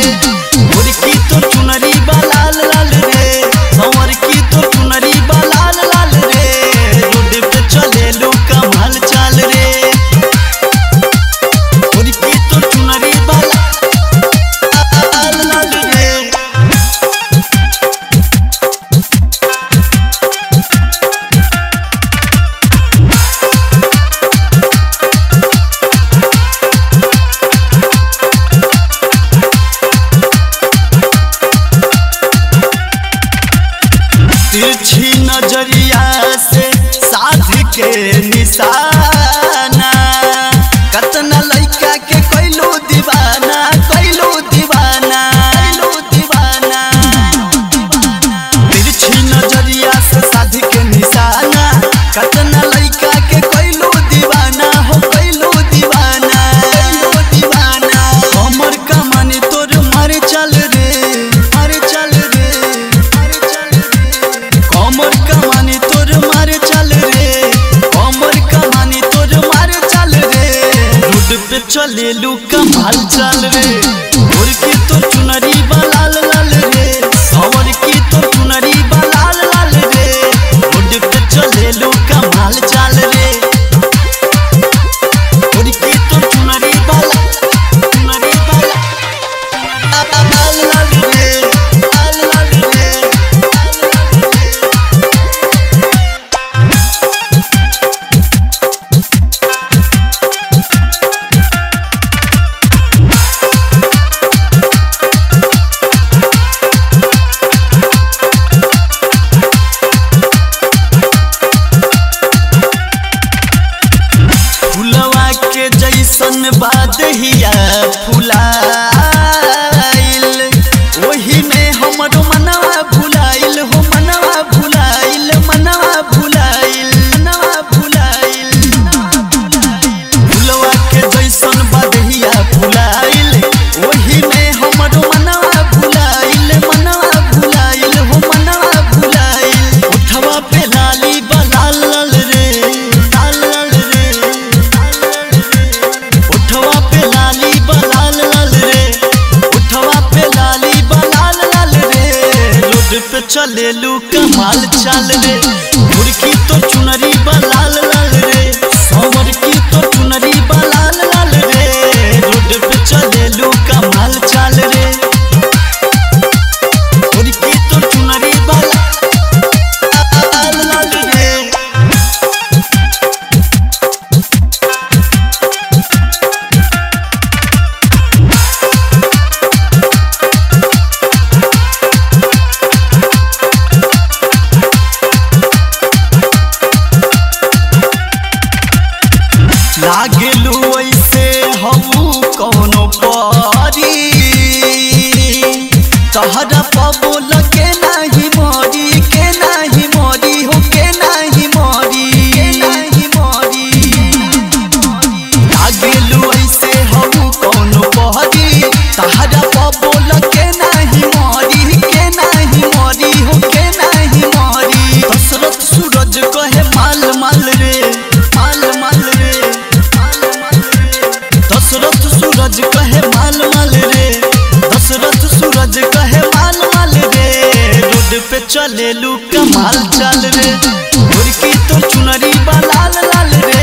मोर की तो चुनरी बा लाल लाल रे हमर की तो चुनरी बा लाल लाल रे रोड पे चले लो कमाल चाल रे मोर की तो चुनरी बा लाल लाल रे तिरछी नजरिया से साध के निशाना कतना लइका के कैलो दीवाना कैलो दीवाना कैलो दीवाना तिरछी नजरिया से साध के निशाना कतना लइका के कैलो दीवाना हो कैलो दीवाना कैलो दीवाना हमर कमाने तोर मारे चल रे मारे चल रे मारे चल रे कमर कमानी तोर मारे चल रे कमर कमानी तोर मारे चल रे रोड पे चले लू कमाल चल रे और की तो चुनरी बा लाल लाल रे और की तो चुनरी बा लाल लाल रे रोड पे चले लू कमाल चल रे और की तो चुनरी बा चुनरी बा लाल लाल रे लाल लाल रे फुलवा के जैसन बादहिया फुलाइल ओही में हमर मनवा भुलाइल हो मनवा भुलाइल मनवा भुलाइल मनवा भुलाइल फुलवा के जैसन बादहिया फुलाइल ओही में हमर मनवा भुलाइल मनवा भुलाइल हो मनवा भुलाइल उठवा पे लाली बा लाल लाल रे लाल लाल रे उठवा पे लाली बा लाल लाल रे उठवा पे लाली बा लाल लाल रे रोड पे चले लू कमाल चाल रे मुर्गी तो चुनरी बा लाल लाल रे समर की तो चुनरी बा लाल लाल रे रोड पे चले लू कमाल चाल रे मुर्गी तो चुनरी बा लाल लाल रे लागलू ऐसे हऊ कौनो परी तहरा पबो लगे नाही मोरी के नाही मोरी हो के नाही मोरी के नाही मोरी लागलू ऐसे हऊ कौनो परी तहरा पबो लगे नाही मोरी के नाही मोरी हो के नाही मोरी दशरथ सूरज कहे माल माल रे माल माल रे माल माल रे दशरथ सूरज कहे माल माल रे दशरथ सूरज कहे माल माल रे रोड पे चले लू कमाल चाल रे मुर्गी तो चुनरी बा लाल लाल रे